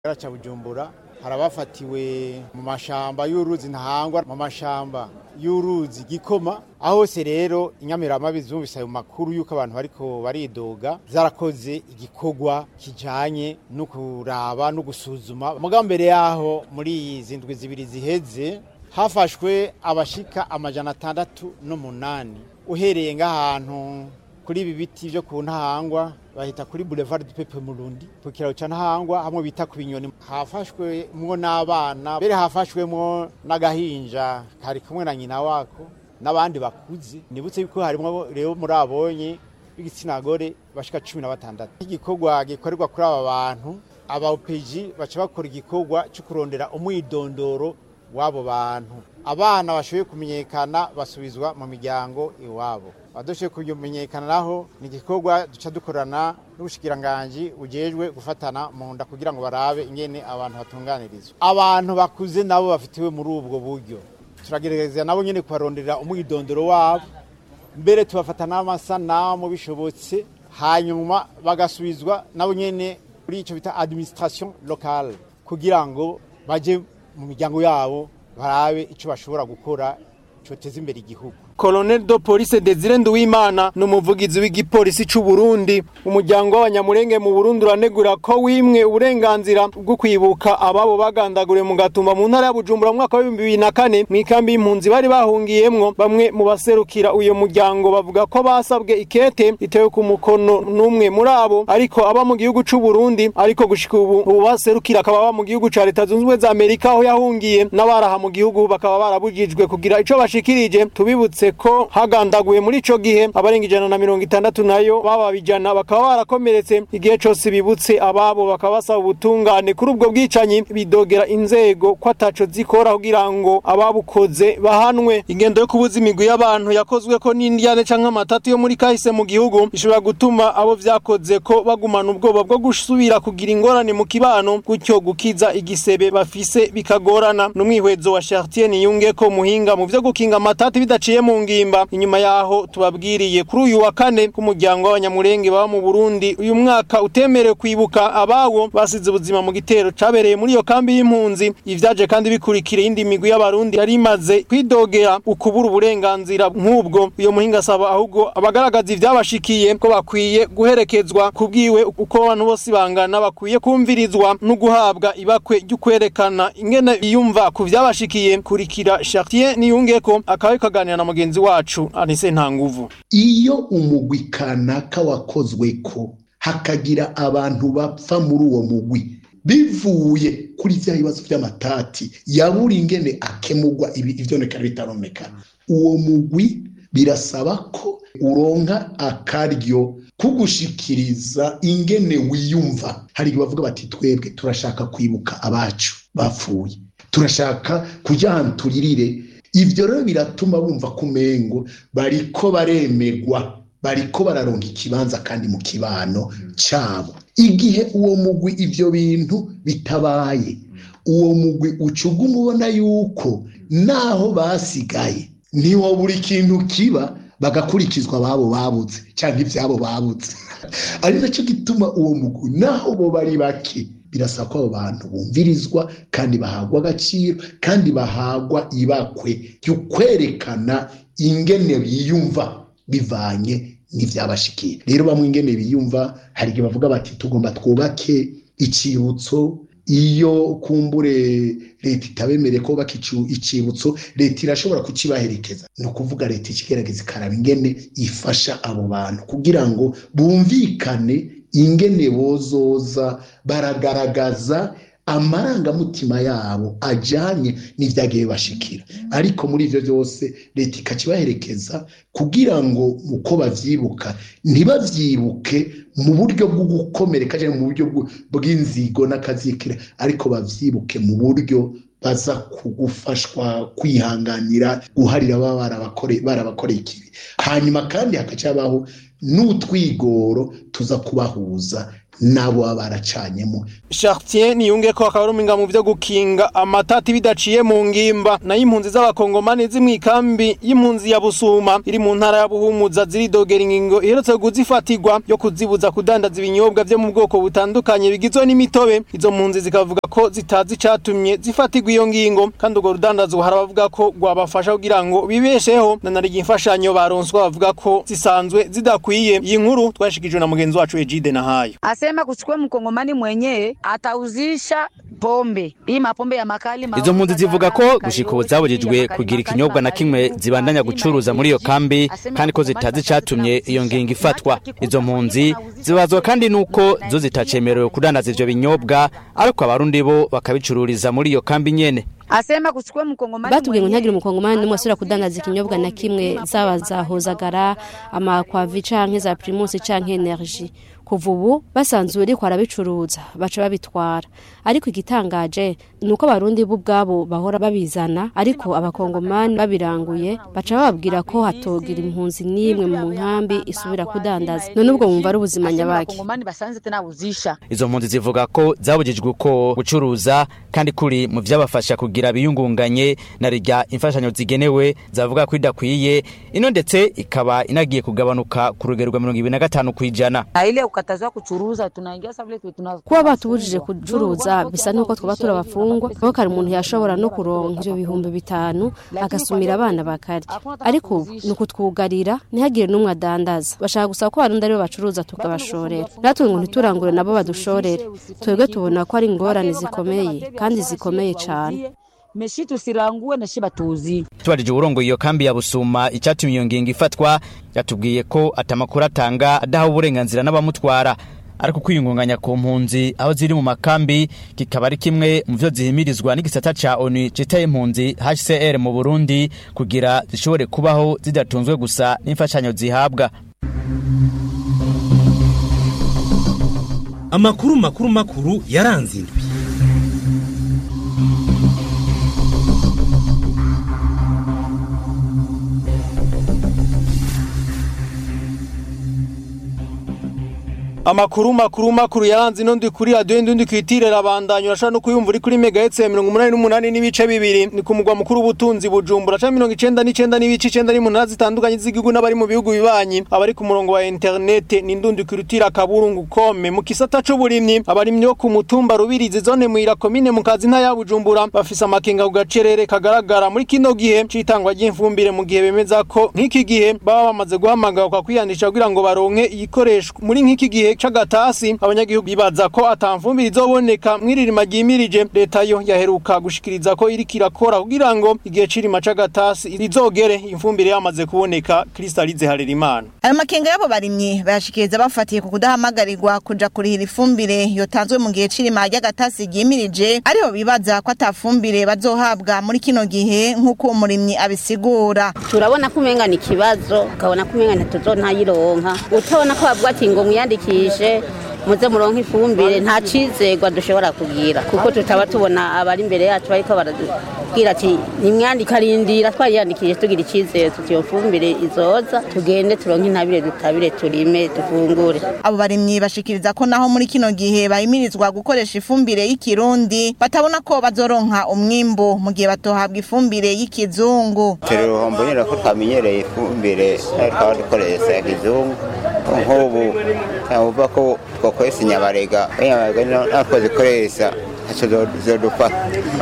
ca bujumbura hari abafatiwe mu mashamba y'uruzi ntahangwa mu mashamba y'uruzi gikoma aho hose rero inyamiramabi zumvise ayo makuru y'uko abantu bariko baridoga zarakoze igikorwa kijanye no kuraba no gusuzuma mugabo mbere yaho muri izi ndwi zibiri ziheze hafashwe abashika amajana atandatu n'umunani uhereye ng'ahantu kuri ibi biti vyo ku ntahangwa bahita kuri boulevard du peuple murundi ku kiraro ca ntahangwa hamwe bita ku binyoni hafashwemwo n'abana mbere hafashwemwo n'agahinja kari kumwe na nyina wako n'abandi bakuze nibutse yuko harimwo rero muri abonye b'igitsina gore bashika cumi na batandatu igikorwa gikorerwa kuri aba bantu aba OPG baca bakora igikorwa cyo kurondera umwidondoro w'abo bantu abana bashoboye kumenyekana basubizwa mu miryango iwabo abadashoboye kumenyekana naho ni igikorwa duca dukorana n'ubushikiranganji bujejwe gufatana mu nda kugira ngo barabe ingene abantu batunganirizwa abantu bakuze nabo bafitiwe muri ubwo buryo turagerageza nabo nyene kubaronderera umwidondoro wabo mbere tubafata n'amasanamu bishobotse hanyuma bagasubizwa nabo nyene kuri ico bita administration locale kugira ngo baje mu miryango yabo barabe icyo bashobora gukora cyoteza imbere igihugu Colonel de Police Desire Nduwimana n'umuvugizi w'igipolisi c'u Burundi umuryango w'abanyamurenge mu Burundi uranegura ko wimwe uburenganzira bwo kwibuka ababo bagandaguriwe mu gatumba mu ntara ya Bujumbura mu mwaka wa 2004 mu ikambi y'impunzi bari bahungiyemwo bamwe mu baserukira uyo muryango bavuga ko basabwe ikete itewe ku mukono n'umwe muri abo ariko aba mu gihugu c'u Burundi ariko gushika ubu ubu baserukira akaba aba mu gihugu ca Leta Zunze Ubumwe za Amerika aho yahungiye n'abaraha mu gihugu bakaba barabujijwe kugira ico bashikirije tubibutse ko hagandaguye muri ico gihe abarenga ijana na mirongo itandatu nayo bababijana bakaba barakomeretse igihe cose bibutse ababo bakaba basaba ubutungane kuri ubwo bwicanyi bidogera inzego ko ataco zikora kugira ngo ababukoze bahanwe ingendo yo kubuza imigwi y'abantu yakozwe ko n'indyane canke amatatu yo muri kahise mu gihugu bishobora gutuma abo vyakoze ko bagumana ubwoba bwo gusubira kugira ingorane mu kibano gutyo gukiza igisebe bafise bikagorana n'umwihwezo wa Chartier Niyunge ko muhinga mu vyo gukinga amatatu bidaciye mu ngimba inyuma yaho tubabwiriye kuri uyu wa kane k'umuryango w'abanyamurenge baba mu Burundi uyu mwaka utemerewe kwibuka abawo basize ubuzima mu gitero cabereye muri iyo kambi y'impunzi ivyaje kandi bikurikira indi migwi y'abarundi yari imaze kwidogera ukubura uburenganzira nk'ubwo uyo muhinga asaba ahubwo abagaragaza ivyabashikiye ko bakwiye guherekezwa kubwiwe uko abantu bose bangana bakwiye kumvirizwa no guhabwa ibakwe ry'ukwerekana ingene biyumva ku vyabashikiye kurikira Chartier Niyungeko akaba kaganira na mugenzi wacu Anise Ntanguvu iyo umugwi kanaka wakozweko hakagira abantu bapfa muri uwo mugwi bivuye kuri vya bibazo vy'amatati yabura ingene akemurwa ivyonekana bitaromekana uwo mugwi birasaba ko uronka akaryo kugushikiriza ingene wiyumva hari bavuga bati twebwe turashaka kwibuka abacu bapfuye turashaka kuja ahantu turirire ivyo rero biratuma bumva kumengo bariko baremegwa bariko bararonka ikibanza kandi mu kibano cabo igihe uwo mugwi ivyo bintu bitabaye uwo mugwi ucuga umubona yuko naho basigaye niwo buri kintu kiba bagakurikizwa ababo babuze cyangwa ivyabo babuze ari nacyo gituma uwo mugwi naho bo bari bake birasaba ko abo bantu bumvirizwa kandi bahagwa agaciro kandi bahagwa ibakwe ryo kwerekana ingene biyumva bivanye n'ivyabashikiye rero bamwe ingene biyumva hari igihe bavuga bati tugomba twubake icibutso iyo kumbure leta itabemereye ko baka icibutso leta irashobora kukibaherekeza ni ukuvuga leta ikigerageza ikaraba ingene ifasha abo bantu kugira ngo bumvikane ingene bozoza baragaragaza amarangamutima yabo ajanye n'ivyagiye bashikira ariko muri ivyo byose leta ikakibaherekeza kugira ngo uko bavyibuka ntibavyibuke mu buryo bwo gukomereka cyangwa mu buryo bw'inzigo n'akazikira ariko bavyibuke mu buryo baza kugufashwa kwihanganira guharira baba barabakoreye ikibi hanyuma kandi hakacabaho n'utwigoro tuza kubahuza nabo baba baracanyemo Chartier niyunge ko akaruminga mu vyo gukinga amatati bidaciye mu ngimba na impunzi z'abakongomani zimwikambi y'impunzi ya Busuma iri mu ntara ya Buhumuza ziridogera ingingo iherutse kuzifatirwa yo kuzibuza kudandaza ibinyobwa vyo mu bwoko butandukanye bigizwe n'imitobe izo mpunzi zikavuga ko zitazi icatumye zifatirwa iyo ngingo kandi urwo rudandazwa harabavuga ko rwabafasha kugira ngo bibesheho na nari imfashanyo baronswa bavuga ko zisanzwe zidakwiye iyi nkuru twashikijwe na mugenzi wacu Ejide Nahayo asema kuchukua mkongomani mwenyewe atauzisha pombe hii mapombe ya makali izo mpunzi zivuga ko gushika ubu zabujijwe kugira ikinyobwa na kimwe zibandanya gucuruza muri iyo kambi kandi ko zitazi icatumye iyo ngingo ifatwa izo mpunzi zibazwa kandi nuko zo zitacemerewe kudandaza ivyo binyobwa ariko abarundi bo bakabicururiza muri iyo kambi nyene asema kuchukua mkongomani batubwiye ngo ntihagire umukongomani n'umwe asubira kudandaza ikinyobwa na kimwe zaba za hozagara amakwavi canke za primusi canke energy kuva ubu basanzwe uriko arabicuruza baca babitwara ariko igitangaje ni uko abarundi bo ubwabo bahora babizana ariko abakongomani babiranguye baca bababwira ko hatogira impunzi n'imwe mu nkambi isubira kudandaza none ubwo wumva ari ubuzima nyabaki Wakongomani basanze tena uzisha izo mpunzi zivuga ko zabujijwe uko gucuruza kandi kuri mu vyabafasha kugira biyungunganye na rirya imfashanyo zigenewe zavuga ko idakwiye ino ndetse ikaba inagiye kugabanuka ku rugero rwa mirongo ibiri na gatanu kw'ijana na ile ukatazwa kuchuruza tunaingia sa vile tu- tuna kuba batubujije kucuruza bisa nuko twaba turi abafungwa kuko kare umuntu yashobora no kuronka ivyo bihumbi bitanu agasumira abana bakarya ariko ubu ni ukutwugarira ntihagire n'umwe adandaza bashaka gusaba ko abarundi aribo bacuruza tukabashorera natwe ngo ntiturangure nabo badushorere twebwe tubona ko ari ingorane zikomeye kandi zikomeye cane meshi tusirangue na shiba tuzi tubajije uburongo iyo kambi ya busuma icyatumye iyo ngingo ifatwa yatubwiye ko atamakuru atanga adaha uburenganzira n'abamutwara ariko kwiyungunganya ku mpunzi aho ziri mu makambi kikaba ari kimwe mu vyo zihimirizwa n'igisata ca ONU citaye impunzi HCR mu Burundi kugira zishobore kubaho zidatunzwe gusa n'imfashanyo zihabwa amakuru makuru makuru yaranze indwi Amakuru makuru makuru yaranze ino ndi kuri radio ndi kwitire rabandanya urashaka no kuyumva uri kuri megahertz ya 188 n'ibice bibiri ni ku mugwa mukuru ubutunzi bujumbura ca 99 n'ibice 9 n'umunani zitandukanye z'igihugu n'abari mu bihugu bibanyi abari ku murongo wa internet ni ndundi kwirutira kaburungu kome mu kisata c'uburimyi abarimyi bo ku mutumba rubirizi zone muira komine mu kazi nta ya bujumbura bafise amakenga ku gacerere kagaragara muri kino gihe c'itangwa ry'imfumbire mu gihe bemeza ko nk'iki gihe baba bamaze guhamagarwa kwiyandisha kugira ngo baronke iyikoreshwa muri nk'iki gihe c'agatasi abanyagihugu bibaza ko atamfumbire izoboneka mwiririma ryimirije leta yo yaheruka gushikiriza ko iriko irakora kugira ngo igihe c'irima c'agatasi rizogere imfumbire yamaze kuboneka Kristalize Harerimana ayo makenga y'abo barimyi bayashikiriza bafatiye ku kudahamagarirwa kuja kurihira ifumbire yotanzwe mu gihe c'irima ry'agatasi ryimirije ariho bibaza ko atafumbire bazohabwa muri kino gihe nk'uko uwo murimyi abisigura turabona ko umenga ni ikibazo ukabona ko umenga ntituzonayironka utabona ko bavuga ati ngo mwiyandikishe muze muronke ifumbire nta cizegwa dushobora kugira kuko tutaba tubona abari imbere yacu bariko baratubwira ati nimwandika rindira twariyandikije tugira icizere tuti iyo fumbire izoza tugende turonke intabire dutabire turime dufungure abo barimyi bashikiriza ko naho muri kino gihe bahimirizwa gukoresha ifumbire y'ikirundi batabona ko bazoronka umwimbu mu gihe batohabwa ifumbire y'ikizungu turi uruhombo nyine ko twamenyereye ifumbire twaba dukoresha ikizungu nk'ubu uvuga ko twakoresha inyabarega inyabarega natwo zikoresha ntacyo zodufata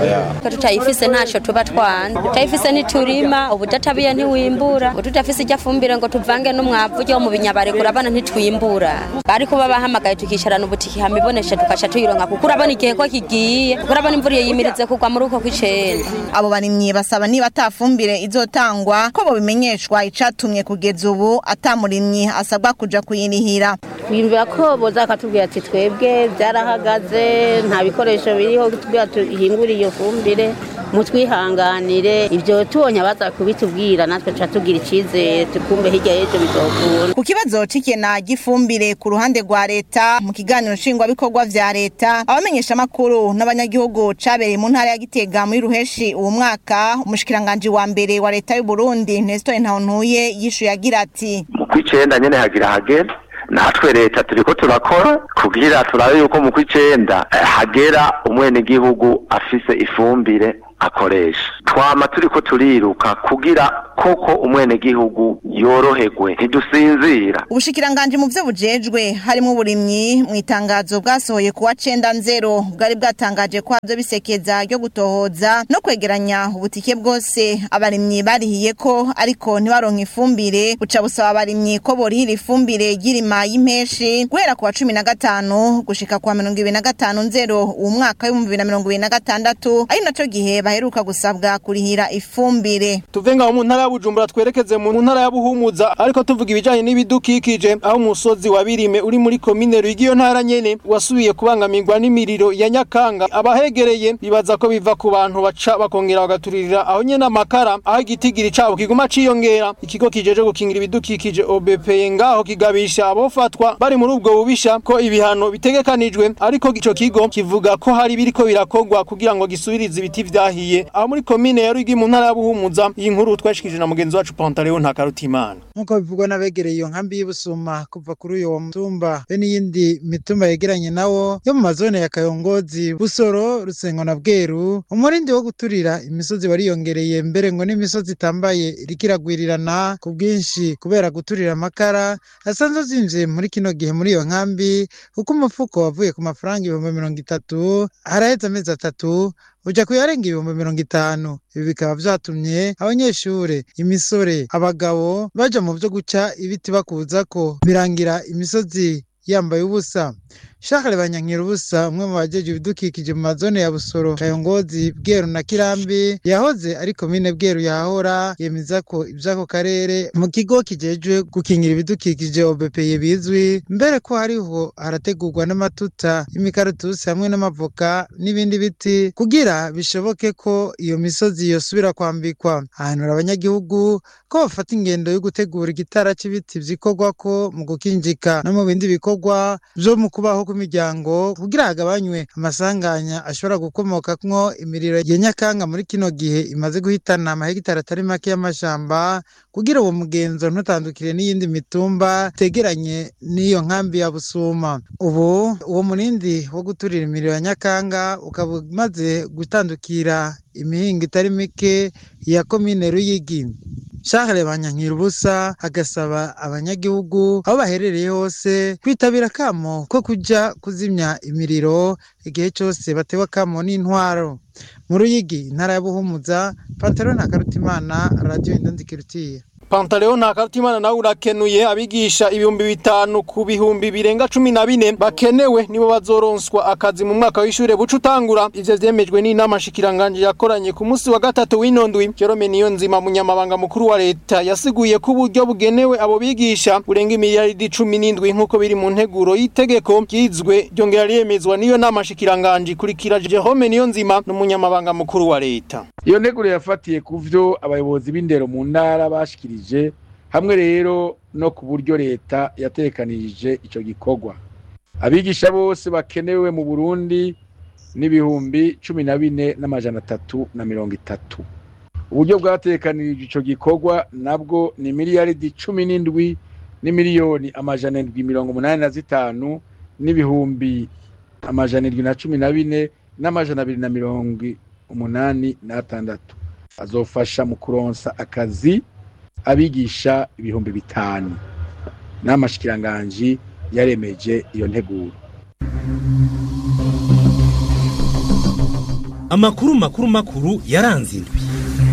ko tutayifise ntacyo tuba twanze tutayifise ntiturima ubudatabiye ntiwimbura ngo tutafise ijya fumbire ngo tuvange n'umwavu ujya mu binyabarega urabona ntitwimbura bari kuba bahamagaye tukicarana ubutiki hama ibonesha tukaca tuyironka kuko urabona igihe ko kigiye kuko urabona imvura iyo yimirize kugwa muri uko kw'icenda abo barimyi basaba niba atafumbire izotangwa ko bobimenyeshwa icatumye kugeza ubu atamurimyi asabwa kuja kuyirihira twiyumvira ko boza bakatubwira ati twebwe byarahagaze nta bikoresho biriho tubwira tuhingure iyo fumbire mutwihanganire ibyo tubonye abaza kubitubwira natwe tuca tugira icyizere tukumve hirya y'ejo bizokura ku kibazo c'ikena ry'ifumbire ku ruhande rwa leta mu kiganiro nshingwabikorwa vya leta abamenyesha amakuru n'abanyagihugu cabereye mu ntara ya gitega muri ruheshi uwo mwaka umushikiranganji wa mbere wa leta y'u Burundi Nestor Ntawontuye yishuye agira ati mu kw'icenda nyene hagira hagera natwe leta turiko turakora kugira turabe yuko mu kw'icenda eh, hagera umwenegihugu afise ifumbire akoresha twama turiko turiruka kugira koko umwenegihugu yoroherwe ntidusinzira Ubushikiranganji mu vyo bujejwe harimo uburimyi mu itangazo bwasohoye kuwa cenda nzero bwari bwatangaje ko havyo bisekeza ryo gutohoza no kwegeranya ubutike bwose abarimyi barihiye ko ariko ntibaronka ifumbire buca busaba abarimyi ko borihira ifumbire y'irima y'impeshi guhera ku wa cumi na gatanu gushika ku wa mirongo ibiri na gatanu nzero uwu mwaka w'ibihumbi bibiri na mirongo ibiri na gatandatu ari naco gihe baheruka gusabwa kurihira ifumbire tuve ngaho mu ntara ya Bujumbura twerekeze mu ntara ya Buhumuza ariko tuvuga ibijanye n'ibidukikije aho umusozi wa Birime uri muri komine Rwigi iyo ntara nyene wasubiye kubangamirwa n'imiriro ya Nyakanga abahegereye bibaza ko biva ku bantu baca bakongera bagaturira aho nyene amakara aho igitigiri cabo kiguma ciyongera ikigo kijeje gukingira ibidukikije OBP ngaho kigabisha abofatwa bari muri ubwo bubisha ko ibihano bitegekanijwe ariko ico kigo kivuga ko hari biriko birakogwa kugira ngo gisubirize ibiti vyahiye aho muri komine ya Rwigi mu ntara ya Buhumuza iyi nkuru twashikije na mugenzi wacu Pantaleo Ntakarutimana nk'uko bivugwa n'abegereye iyo nkambi y'ubusuma kuva kuri uyo mutumba be n'iyindi mitumba yegeranye nawo yo mu mazone ya Kayongozi Busoro Rusengo na Bweru umurindi wo guturira imisozi wariyongereye mbere ngo n'imisozi itambaye irikiragwirirana ku bwinshi kubera guturira amakara asanzwe azinvye muri kino gihe muri iyo nkambi kuko umufuko wavuye ku mafaranga ibihumbi mirongo itatu haraheze amezi atatu uja kuyarenga ibihumbi mirongo itanu ibi bikaba vyatumye abanyeshure imisore abagabo baja mu vyo guca ibiti bakuzako birangira imisozi yambaye ubusa Shakare banyankira ubusa umwe mu bajeje ibidukikije mu mazone ya Busoro Kayongozi Bweru na Kirambi yahoze ari komine Bweru yahora yemeza ko ivyako karere mu kigo kijejwe gukingira ibidukikije OBPE bizwi mbere ko hariho harategurwa n'amatuta y'imikaratusi hamwe n'amavoka n'ibindi biti kugira bishoboke ko iyo misozi yosubira kwambikwa ahanura abanyagihugu ko bafata ingendo yo gutegura igitara c'ibiti vyikorwako mu gukinjika no mu bindi bikorwa vyo mu kubaho kw'imiryango kugira hagabanywe amasanganya ashobora gukomokamwo imiriro ya nyakanga muri kino gihe imaze guhitana amahegitari atari make y'amashamba kugira uwo mugenzo ntutandukire n'iyindi mitumba tegeranye n'iyo nkambi ya Busuma ubu uwo murindi wo guturira imiriro ya nyakanga ukaba umaze gutandukira imihingo itari mike ya komine Ruyigi Charles Banyankira ubusa agasaba abanyagihugu aho baherereye hose kwitabira akamo ko kuja kuzimya imiriro igihe cyose batewe akamo n'intwaro mu Ruyigi intara ya Buhumuza Pantaro na Karutimana Radio Indonzikirutiye Pantaleo na Karutimana nawe urakenuye abigisha ibihumbi bitanu ku bihumbi birenga cumi na bine bakenewe nibo bazoronswa akazi mu mwaka w'ishure buca utangura ivyo vyemejwe n'inama shikiranganje yakoranye ku munsi wa gatatu w'inondwi Jerome Niyonzima munyamabanga mukuru wa leta yasiguye ko uburyo bugenewe abo bigisha burenga imiliyaridi cumi n'indwi nk'uko biri mu nteguro y'itegeko ryizwe ryongera ryemezwa n'iyo nama shikiranganje kurikira Jerome Niyonzima n'umunyamabanga mukuru wa leta iyo nteguro yafatiye ku vyo abayobozi b'indero mu ntara bashikirije hamwe rero no ku buryo leta yatekanirije ico gikorwa abigisha bose bakenewe mu burundi n'ibihumbi cumi na bine n'amajana atatu na mirongo itatu uburyo bwatekanirije ico gikorwa nabwo ni miliyaridi cumi n'indwi n'imiliyoni amajana indwi mirongo umunani na zitanu n'ibihumbi amajana indwi na cumi na bine n'amajana abiri na mirongo umunani n'atandatu azofasha mu kuronsa akazi abigisha ibihumbi bitanu n'amashikiranganji yaremeje iyo nteguro amakuru makuru makuru yaranze indwi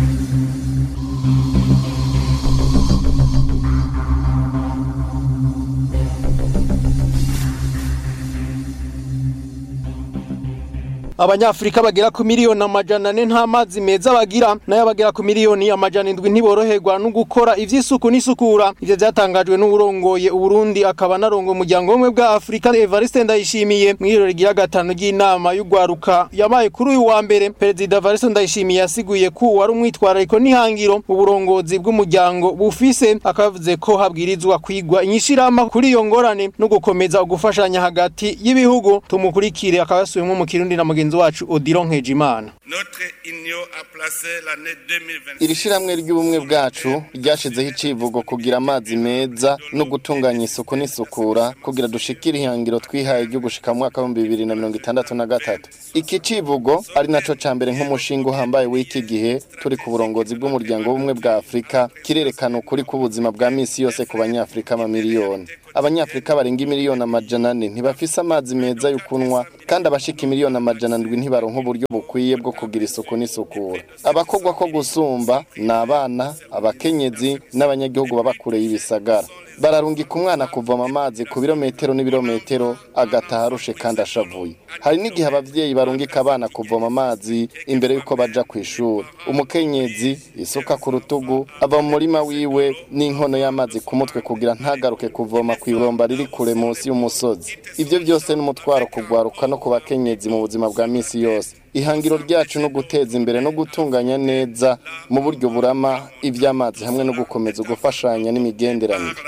abanyafrika bagera ku miliyoni amajana ane nta mazi meza bagira nayo abagera ku miliyoni amajana indwi ntiboroherwa no gukora ivy'isuku n'isukura ivyo vyatangajwe n'uburongoye uburundi akaba narongo umuryango w'ubumwe bwa afurika evariste ndayishimiye mw'iriro rigira gatanu ry'inama y'ugwaruka yabaye kuri uyu wa mbere perezida evariste ndayishimiye yasiguye ko wari umwitwarariko n'ihangiro uburongozi bw'umuryango bufise akavuze ko habwirizwa kwigwa inyishirama kuri iyo ngorane no gukomeza ugufashanya hagati y'ibihugu tumukurikire akaba yasubiyemwo mu kirundi na mugenzi mugenzi wacu Odilon Nkejimana iri shyirahamwe ry'ubumwe bwacu ryashyizeho icivugo kugira amazi meza no gutunganya isuku n'isukura kugira dushikire ihangiro twihaye ryo gushika mu mwaka w'ibihumbi bibiri na mirongo itandatu na gatatu iki civugo ari naco ca mbere nk'umushinga uhambaye w'iki gihe turi ku burongozi bw'umuryango w'ubumwe bwa afurika kirerekana ukuri k'ubuzima bwa misi yose ku banyafurika amamiliyoni abanyafurika barenga imiliyoni amajana ane ntibafise amazi meza yo kunywa kandi abashika imiliyoni amajana ndwi ntibaronka uburyo bukwiye bwo kugira isuku n'isukura abakogwa ko gusumba ni abana abakenyezi n'abanyagihugu baba kure y'ibisagara bararungika umwana kuvoma amazi ku birometero n'ibirometero agataha arushe kandi ashavuye hari n'igihe abavyeyi barungika abana kuvoma amazi imbere y'uko baja ku ishuri umukenyezi isuka ku rutugu ava mu murima wiwe n'inkono y'amazi ku mutwe kugira ntagaruke kuvoma ku ibomba riri kure munsi y'umusozi ivyo byose n'umutwaro kugwaruka no ku bakenyezi mu buzima bwa misi yose ihangiro ryacu no guteza imbere no gutunganya neza mu buryo burama iby'amazi hamwe no gukomeza gufashanya n'imigenderanire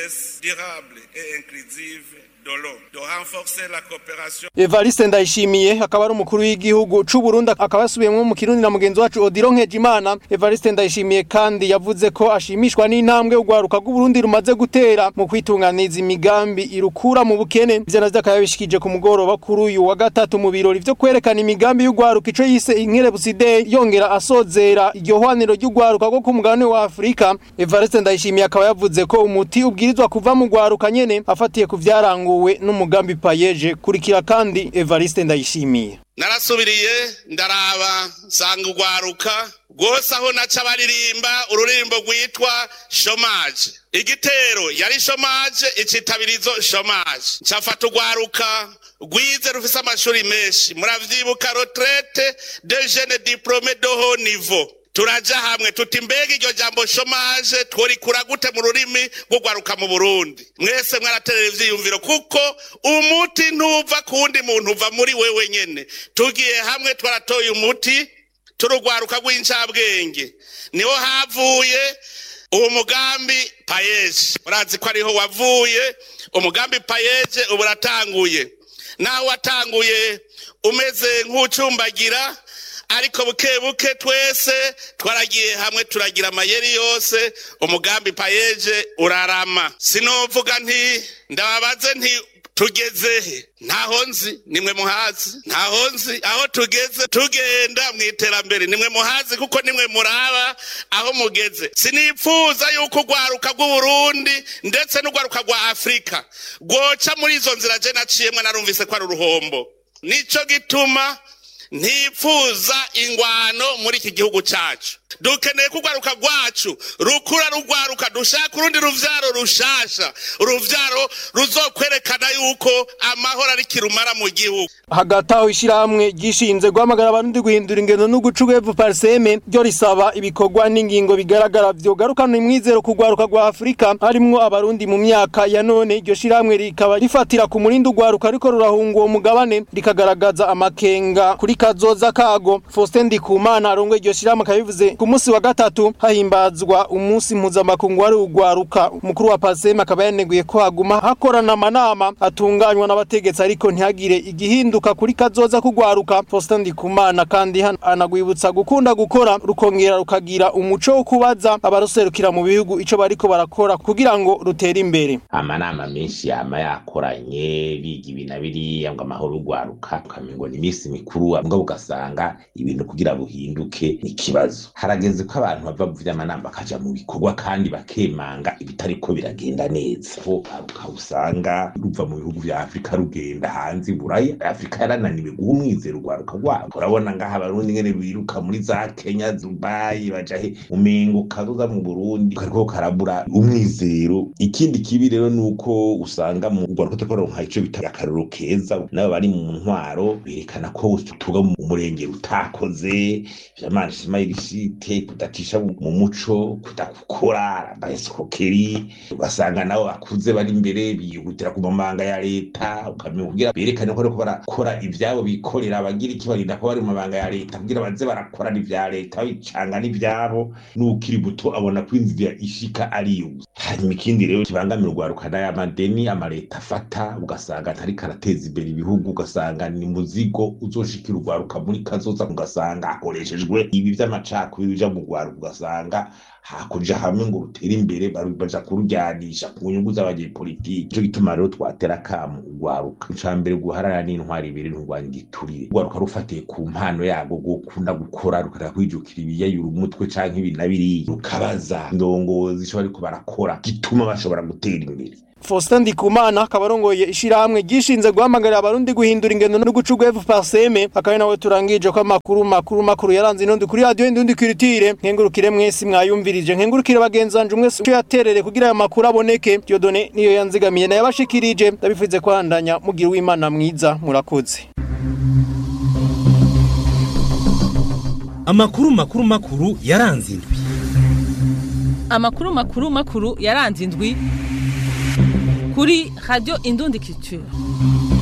Evariste Ndayishimiye akaba ari umukuru w'igihugu c'u Burundi akaba yasubiyemwo mu Kirundi na mugenzi wacu Odilon Nkejimana Evariste Ndayishimiye kandi yavuze ko ashimishwa n'intambwe urwaruka rw'u Burundi rumaze gutera mu kwitunganiza imigambi irukura mu bukene ivyo navyo akaba yabishikije ku mugoroba kuri uyu wa gatatu mu birori vyo kwerekana imigambi y'urwaruka ico yise Inkerebusi Day yongera asozera iryo hwaniro ry'urwaruka rwo ku mugabane wa Afrika Evariste Ndayishimiye akaba yavuze ko umuti ubwirizwa kuva mu rwaruka nyene afatiye ku vyaranguwe n'umugambi payeje kurikira kandi Evariste Ndayishimiye narasubiriye ndaraba nsanga urwaruka rwose aho naca baririmba ururirimbo rwitwa shomaje igitero yari shomaje icitabirizo shomaje ncafata urwaruka rwize rufise amashuri menshi muravyibuka retraite de jeune diplome de haut niveau turaja hamwe tuti mbega iryo jambo shomaje tworikura gute mu rurimi rw'urwaruka mu burundi mwese mwaraterera ivyiyumviro kuko umuti ntuva ku wundi muntu uva muri wewe nyene tugiye hamwe twaratoye umuti turugwaruka rw'incabwenge niho havuye uwo mugambi payeje urazi ko ariho wavuye umugambi payeje ubu uratanguye naho watanguye umeze nk'ucumbagira ariko buke buke twese twaragiye hamwe turagira amayeri yose umugambi payeje urarama sinovuga nti ndababaze nti tugezehe ntaho nzi nimwe muhazi ntaho nzi aho tugeze tugenda mu iterambere nimwe muhazi kuko nimwe muraba aho mugeze sinipfuza yuko urwaruka rw'uburundi ndetse n'urwaruka rwa afurika rwoca muri izo nzira je naciyemwe narumvise ko ari uruhombo nico gituma ntipfuza ingwano muri iki gihugu cyacu dukeneye ko urwaruka rwacu rukura rugwaruka dushaka urundi ruvyaro rushasha uruvyaro ruzokwerekana yuko amahoro ari kirumara mu gihugu hagati aho ishyirahamwe ryishinze guhamagara abarundi guhindura ingendo no guca uwevu pariseme ryo risaba ibikorwa n'ingingo bigaragara vyogarukana imwizero ku rwaruka rwa afurika harimwo abarundi mu myaka ya none iryo shyirahamwe rikaba rifatira ku murindi urwaruka ariko rurahunga uwo mugabane rikagaragaza amakenga kuri kazoza kago faustin ndikumana arongoye iryo shyirahamwe akaba bivuze ku munsi wa gatatu hahimbazwa umunsi mpuzamakungu wari urwaruka umukuru wa pariseme akaba yaneguye ko haguma hakorana amanama atunganywa n'abategetsi ariko ntihagire igihinduka kuri kazoza kugwaruka Faustin Ndikumana kandi anagwibutsa gukunda gukora rukongera rukagira umuco wo kubaza abaruserukira mu bihugu ico bariko barakora kugira ngo rutere imbere amanama menshi yama yakoranye biga ibintu biriya ngo amahoro urwaruka ukamengo ni iminsi mikuru mbwa ugasanga ibintu kugira buhinduke ni ikibazo harageze ko abantu bava mu vy'amanama bakaja mu bikorwa kandi bakemanga ibitariko biragenda neza ho aruka usanga ruva mu bihugu vya afurika rugenda hanze iburaya afurika yarananiwe guha umwizero urwaruka rwabo urabona ngaha abarundi ngene biruka muri za kenya dubayi baja he umengo karuza mu burundi kariko karabura umwizero ikindi kibi rero nuko usanga mu rwaruka turiko turonka ico bita akarorero keza n'abo bari mu ntwaro berekana ko tuba mu murenge utakoze vyamana ishimayirishi iminite kudacisha mu muco kudakukora abaesikokeri ugasanga nabo bakuze bari imbere bihutira ku mabanga ya leta ukamenya kugira berekane ko ariko barakora ivyabo bikorera abagira iki barinda ko bari mu mabanga ya leta kugira baze barakora n'ivya leta babicanga n'ivyabo n'ukiri muto abona ko inzira ishika ari yo hanyuma ikindi rero kibangamira urwaruka n'aya madeni amaleta afata ugasanga atariko arateza imbere ibihugu ugasanga ni muzigo uzoshikira urwaruka muri kazoza ugasanga hakoreshejwe ibi vy'amacakubiri bija mu rwaruka ugasanga hakuja hamwe ngo rutere imbere baja kurujyanisha ku nyungu z'abanyepolitiki nico gituma rero twatera akamu urwaruka ica mbere guharana n'intwari ibiri nturwanya igiturire urwaruka rufatiye ku mpano yarwo gukunda gukora rukareka kwijukira ibiyayura umutwe canke ibi na biriya rukabaza indongozi ico bariko barakora gituma bashobora gutera imbere Faustin Ndikumana akaba arongoye ishirahamwe gishinze guhamagarira abarundi guhindura ingendo no gucugwa FPSM akaba nawe turangije ko amakuru makuru makuru yaranze inundi kuri radio indundi kwiritire nkengurukire mwese mwayumvirije nkengurukire bagenzanje umwese cyo yaterere kugira aya makuru aboneke Diodone niyo yanzigamiye na yabashikirije ndabifuze kwandanya mugira w'Imana mwiza murakoze amakuru makuru makuru yaranze indwi amakuru makuru makuru yaranze indwi kuri radio indundi culture